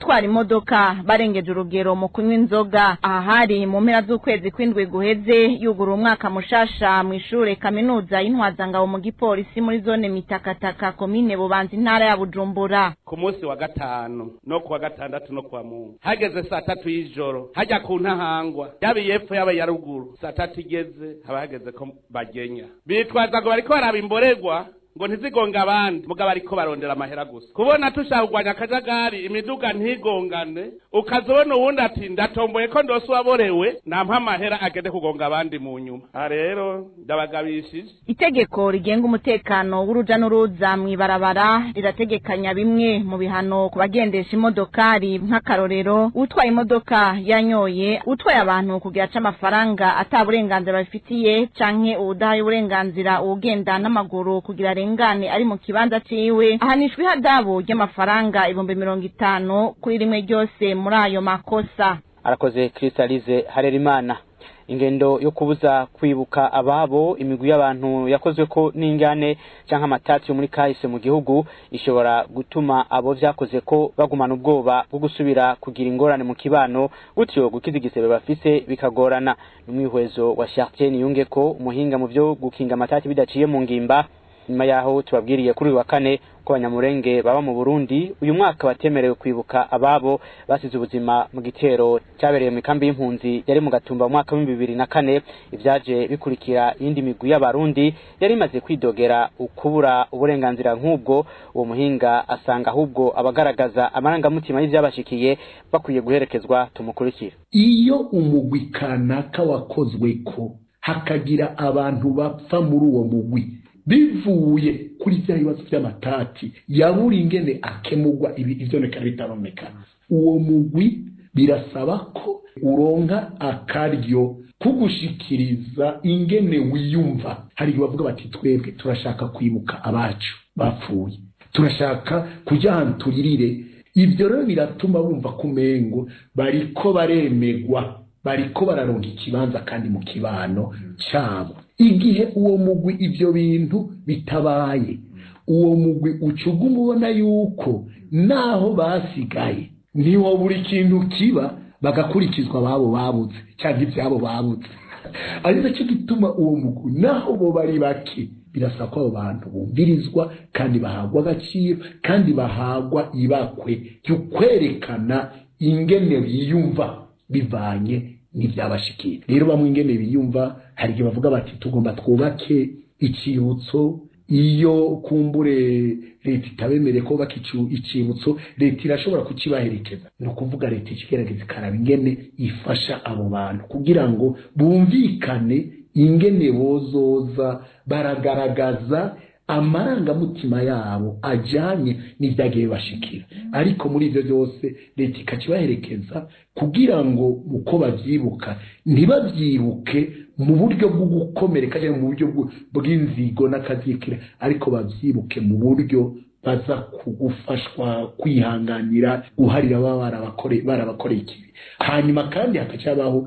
gutwara imodoka barengeje urugero mu kunywa inzoga aha hari mu mpera z'ukwezi kw'indwi guheze yugura umwaka mushasha mu ishure kaminuza y'intwazangabo mu gipolisi muri zone mitakataka komine bubanza intara ya bujumbura ku munsi wa gatanu no kuwa gatandatu no kuwa mungu hageze saa tatu y'ijoro hajya ku ntahangwa yaba iyepfo yaba iya ruguru saa tatu igeze haba hageze ko bagenya bitwaza ngo bariko baraba imborerwa ngo ntizigonge abandi mugabo ariko barondera amahera gusa kubona tushaka kugwanya akajagari imiduga ntigongane ukazobona uwundi ati ndatomboye ko ndose uwaborewe nampa amahera agende kugonga abandi mu nyuma aha rero ndabagabishije itegeko rigenga umutekano w'uruja n'uruza mw'ibarabara rirategekanya bimwe mu bihano ku bagendesha imodokari nk'akarorero utwaye imodoka yanyoye utwaye abantu kugira aca amafaranga ata burenganzira babifitiye canke uwudahaye uburenganzira uwugenda n'amaguru kugira arengane ari mu kibanza ciwe ahanishwa ihadabu ry'amafaranga ibihumbi mirongo itanu kuri rimwe ryose muri ayo makosa arakoze Crystalise Harerimana ingendo yo kubuza kwibuka ababo imigwi y'abantu yakozwe ko n'ingane canke amatati yo muri kahise mu gihugu ishobora gutuma abo vyakoze ko bagumana ubwoba bwo gusubira kugira ingorane mu kibano gutyo gukiza igisebe bafise bikagorana n'umwihwezo wa Chartier Niyunge ko umuhinga mu vyo gukinga amatati bidaciye mu ngimba nyuma yaho tubabwiriye kuri uyu wa kane ko abanyamurenge baba mu Burundi uyu mwaka batemerewe kwibuka ababo basize ubuzima mu gitero cyabereye mu kambi y'impunzi yari mu gatumba mu mwaka w'ibihumbi bibiri na kane ivyaje bikurikira iyindi migwi y'abarundi yari imaze kwidogera ukubura uburenganzira nk'ubwo uwo muhinga asanga ahubwo abagaragaza amarangamutima y'ivyabashikiye bakwiye guherekezwa tumukurikira iyo umugwi kanaka wakozweko hakagira abantu bapfa muri uwo mugwi bivuye kuri bya bibazo by'amatati yabura ingene akemurwa ibi ivyonekana bitabonekana uwo mugwi birasaba ko uronka akaryo kugushikiriza ingene wiyumva hari igihe bavuga bati twebwe turashaka kwibuka abacu bapfuye turashaka kujya ahantu turirire ibyo rero biratuma bumva kumengo bariko baremegwa bariko bararonka ikibanza kandi mu kibano cyabo igihe uwo mugwi ibyo bintu bitabaye uwo mugwi ucuga umubona yuko naho basigaye niwo buri kintu kiba bagakurikizwa ababo babuze cyangwa ibyabo babuze ari nacyo gituma uwo mugwi naho bo bari bake birasa ko abo bantu bumvirizwa kandi bahagwa agaciro kandi bahagwa ibakwe ryo kwerekana ingene biyumva bivanye n'ibyabashikiye rero bamwe ingene biyumva hari igihe bavuga bati tugomba twubake icyibutso iyo kumbure leta itabemereye ko bubaka icyibutso leta irashobora kukibaherekeza ni ukuvuga leta ikigerageza ikaraba ingene ifasha abo bantu kugira ngo bumvikane ingene bozoza baragaragaza amarangamutima yabo ajyanye n'ibyagiye bibashikira ariko muri ibyo byose leta ikakibaherekeza kugira ngo uko babyibuka ntibabyibuke mu buryo bwo gukomereka cyangwa mu buryo bw'inzigo n'akazikira ariko babyibuke mu buryo baza kugufashwa kwihanganira guharira baba barabakoreye ikibi hanyuma kandi hakacabaho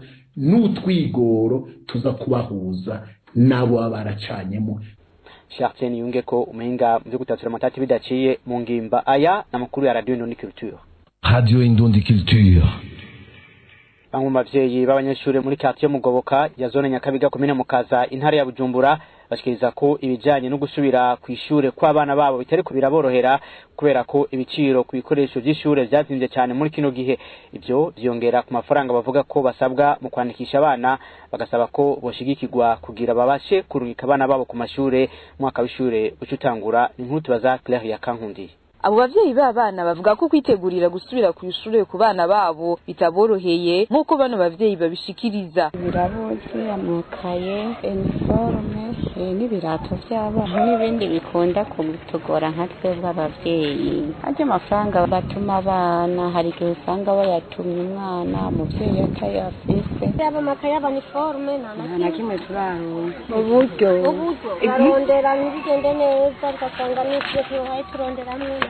n'utwigoro tuza kubahuza n'abo baba baracanyemo Chartier Niyunge ko umuhinga mu byo gutatura amatati bidaciye mu ngimba aya n'amakuru ya Radio Indundi Culture Radio Indundi Culture bamwe mu bavyeyi b'abanyeshuri muri quartier Mugoboka ya zone Nyakabiga komine Mukaza intara ya Bujumbura bashikiriza ko ibijanye no gusubira ku ishure kw'abana babo bitari ko biraborohera kubera ko ibiciro ku bikoresho by'ishure byazimvye cyane muri kino gihe ivyo vyongera ku mafaranga bavuga ko basabwa mu kwandikisha abana bagasaba ko boshigikirwa kugira babashe kurungika abana babo ku mashure mwaka w'ishure ucutangura inkuru tubaza Claire ya Kankundiye abo bavyeyi b'abana bavuga ko kwitegurira gusubira ku ishure ku bana babo bitaboroheye nk'uko bano bavyeyi babishikiriza birabuze amakaye iniforume n'ibirato by'abana n'ibindi bikunda kutugora nka twebwe abavyeyi harya amafaranga batuma abana hari igihe usanga bayatumye umwana umuvyeyi atayafise yaba amakaye yaba iniforume nta na kimwe turaronka uburyo uburyo barondera ntibigende neza ugasanga n'ivyo tubaye turonderamwe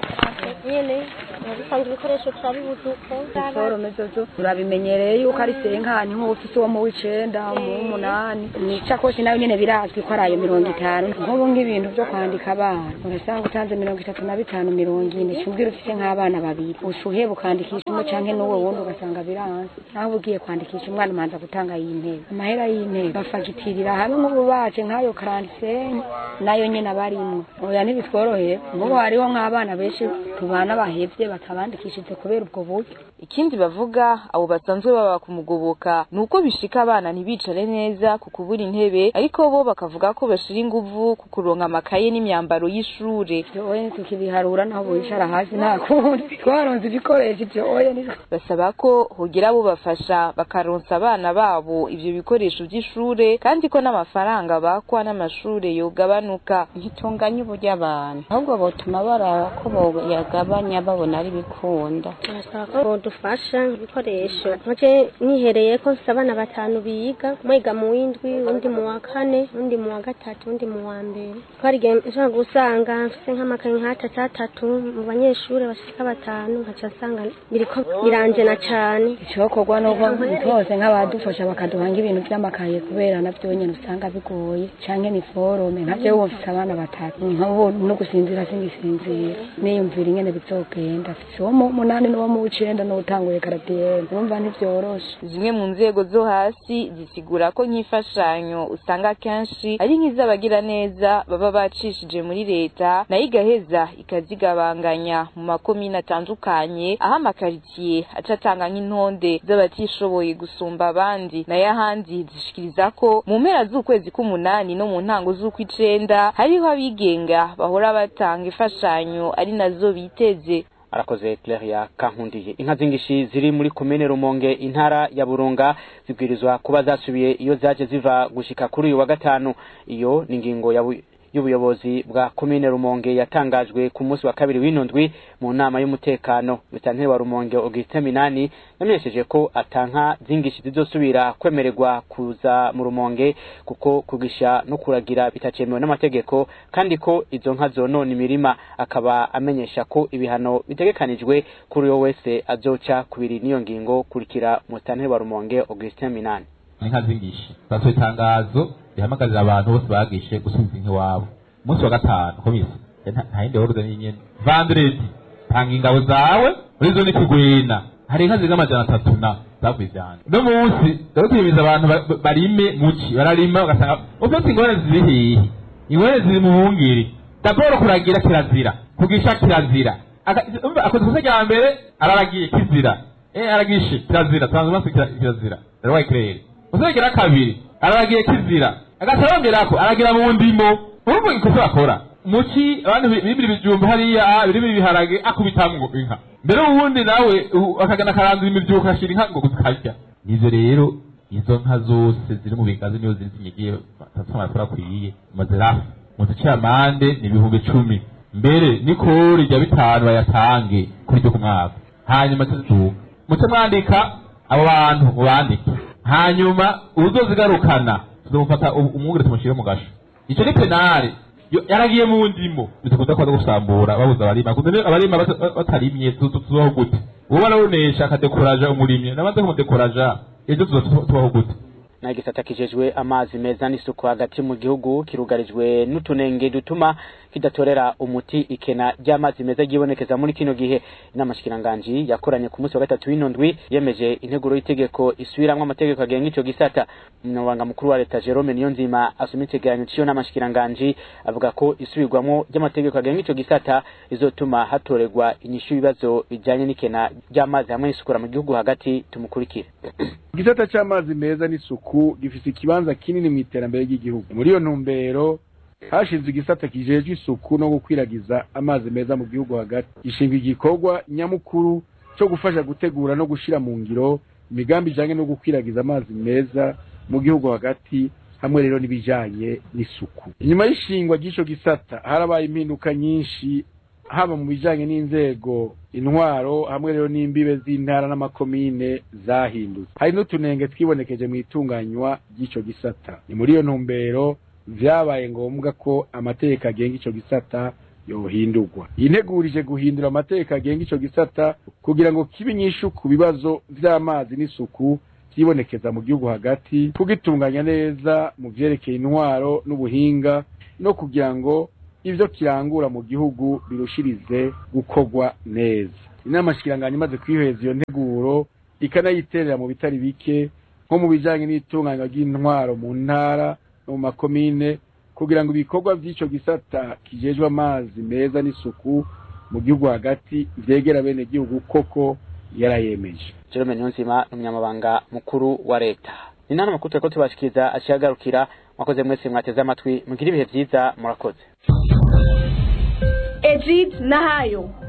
nyene dusanga ibikoresho turabibuze uko forome zozo turabimenyereye yuko ari senkani nk'ufise uwo mu w'icenda mu w'umunani n'isakoshi nayo nyene birazwi ko ari ayo mirongo itanu nk'ubu ng'ibintu vyo kwandika abana urasanga utanze mirongo itatu na bitanu mirongo ine cumbwira ufise nk'abana babiri ushuheba ukandikisha umwe canke n'uwo wundi ugasanga biranze naho ugiye kwandikisha umwana umanza gutanga y'intebe amahera y'intebe bafagitirira hamwe nk'ubu baje nk'ayo karantisenyi nayo nyene abarimwo oya ntibitworoheye nk'ubu hariho nk'abana benshi tubana bahevye batabandikishije kubera ubwo buryo ikindi bavuga abo basanzwe baba kumugoboka ni uko bishika abana ntibicare neza ku kubura intebe ariko bo bakavuga ko bashira inguvu ku kuronka amakaye n'imyambaro y'ishure oye tukibiharura naho bicara hasi nta kundi twaronze ibikoresho ivyo oye basaba ko hogira abo bafasha bakaronsa abana babo ivyo bikoresho vy'ishure kandi ko n'amafaranga bakwa n'amashure yogabanuka ntitunganye uburyo abantu ahubwo botuma baraba ko boyagabanya babona ari bikunda turasaba ko bodufasha ibikoresho nkaje nihereye ko mfise abana batanu biga mwiga mu w'indwi undi mu wa kane undi mu wa gatatu undi mu wa mbere ko hari igihe nshobora gusanga mfise nk'amakaye nk'atatu atatu mu banyeshuri bashika batanu nkaca nsanga biriko biranjena cane icokorwa nuko twose nk'abadufasha bakaduhanga ibintu vy'amakaye kubera navyo nyene usanga bigoye canke ni forome nkavyo ubu mfise abana batatu nk'ubu no gusinzira singisinzira niyumvira ingene bizogenda mfise uwo mu munani n'uwo mu w'icenda n'uwutanguye karatiyene urumva ntivyoroshe zimwe mu nzego zo hasi zisigura ko nk'imfashanyo usanga kenshi ari nk'iz'abagira neza baba bacishije muri leta nayo igaheza ikazigabanganya mu makomine atandukanye aho amakaritsiye aca atanga nk'intonde z'abatishoboye gusumba abandi nayo ahandi zishikiriza ko mu mpera z'ukwezi k'umunani no mu ntango z'ukw'icenda hariho abigenga bahora batanga imfashanyo ari nazo biteze arakoze Claire Kankundiye inka zingishi ziri muri komine Rumonge intara ya Burunga zibwirizwa kuba zasubiye iyo zaje ziva gushika kuri uyu wa gatanu iyo ni ingingo ya y'ubuyobozi bwa komine Rumonge yatangajwe ku munsi wa kabiri w'inundwi mu nama y'umutekano bitanteri wa Rumonge Augustin Minani yamenyesheje ko atanka zingishi zizosubira kwemererwa kuza mu Rumonge kuko kugisha no kuragira bitacemewe n'amategeko kandi ko izo nka zonona imirima akaba amenyesha ko ibihano bitegekanijwe kuri uwo wese azoca kubiri n'iyo ngingo kurikira mutanteri wa Rumonge Augustin Minani inka zingishi basohoye itangazo rihamagarira abantu bose bagishe gusubiza inka iwabo umunsi wa gatanu komisi nta yindi horuze n'inyene vandredi tanga ingabo zawe muri zone kigwena hari inka zirenga amajana atatu na zavuye ivyanje no munsi dore tuyimiza abantu barime muci bararima ugasanga ufite ingorane ziri hehe ingorane ziri mu bungiri daboro kuragira kirazira kugisha kirazira akoze ikosa rya mbere araragiye kizira eh aragishe kirazira tanze maso kirazira rero kirere uzagira kabiri araragiye kizira agatarongera aragira mu ndimo urumva ikosa bakora muki abantu bibiri bijumba hariya biri ibiharage akubitamwo inka mbere ubundi nawe akagana karandura imivyuka ashira inka ngo kuzikarya nivyo rero izo nka zose ziri mu bigazi niyo ziri zinyigiye batatu amakuru akwiye mazirafu muzici amande ni ibihumbi cumi mbere nikori rya bitanu bayatange kuri ryo ku mwaka hanyuma tuzuka muce mwandika abo bantu mubandike hanyuma uzozigarukana tuzomufata umwungere tumushyire mu gasho icyo ni penale yaragiye mu ndimo bitakunda kuba gusambura babuza abarima abarima batarimye tubaho gute uwo barabonesha akadekoraja umurimyi namaze kumudekoraja ejo tubaho gute na igisata kijejwe amazi meza n'isuku hagati mu gihugu kirugarijwe n'utunenge dutuma kidatorera umuti ikena ry'amazi meza ryibonekeza muri kino gihe inama shikiranganji yakoranye ku munsi wa gatatu w'inondwi yemeje integuro y'itegeko isubiramwo amategeko agenga ico gisata umunyamabanga mukuru wa leta Jerome Niyonzima asoma icegeranyo c'iyo nama shikiranganji avuga ko isubirwamwo ry'amategeko agenga ico gisata rizotuma hatorerwa inyishu y'ibibazo bijanye n'ikena ry'amazi hamwe n'isukura mu gihugu hagati tumukurikire igisata c'amazi meza n'isuku gifise ikibanza kinini mu iterambere ry'igihugu muri iyo ntumbero hashinzwe igisata kijejwe isuku no gukwiragiza amazi meza mu gihugu hagati gishingwa igikorwa nyamukuru co gufasha gutegura no gushira mu ngiro imigambi ijanye no gukwiragiza amazi meza mu gihugu hagati hamwe rero n'ibijanye n'isuku inyuma y'ishingwa ry'ico gisata harabaye impinduka nyinshi haba mu bijanye n'inzego intwaro hamwe rero n'imbibe z'intara n'amakomine zahindutse hari n'utunenge twibonekeje mu itunganywa ry'ico gisata ni muri iyo ntumbero vyabaye ngombwa ko amategeko agenga ico gisata yohindurwa integurije guhindura amategeko agenga ico gisata kugira ngo kibe inyishu ku bibazo vy'amazi n'isuku vyibonekeza mu gihugu hagati kugitunganya neza mu vyerekeye intwaro n'ubuhinga no kugira ngo ivyo kirangura mu gihugu birushirize gukorwa neza inama shikiranganya imaze kwiheza iyo nteguro ikanayiterera mu bitari bike nko mu bijanye n'itunganywa ry'intwaro mu ntara no mu makomine kugira ngo ibikorwa vy'ico gisata kijejwe amazi meza n'isuku mu gihugu hagati vyegera bene gihugu koko yarayemeje Jerome Niyonzima umunyamabanga mukuru wa leta ni nano makuru turiko tubashikiriza aciyagarukira mwakoze mwese mwateze amatwi mugire ibihe vyiza murakoze Egid Nahayo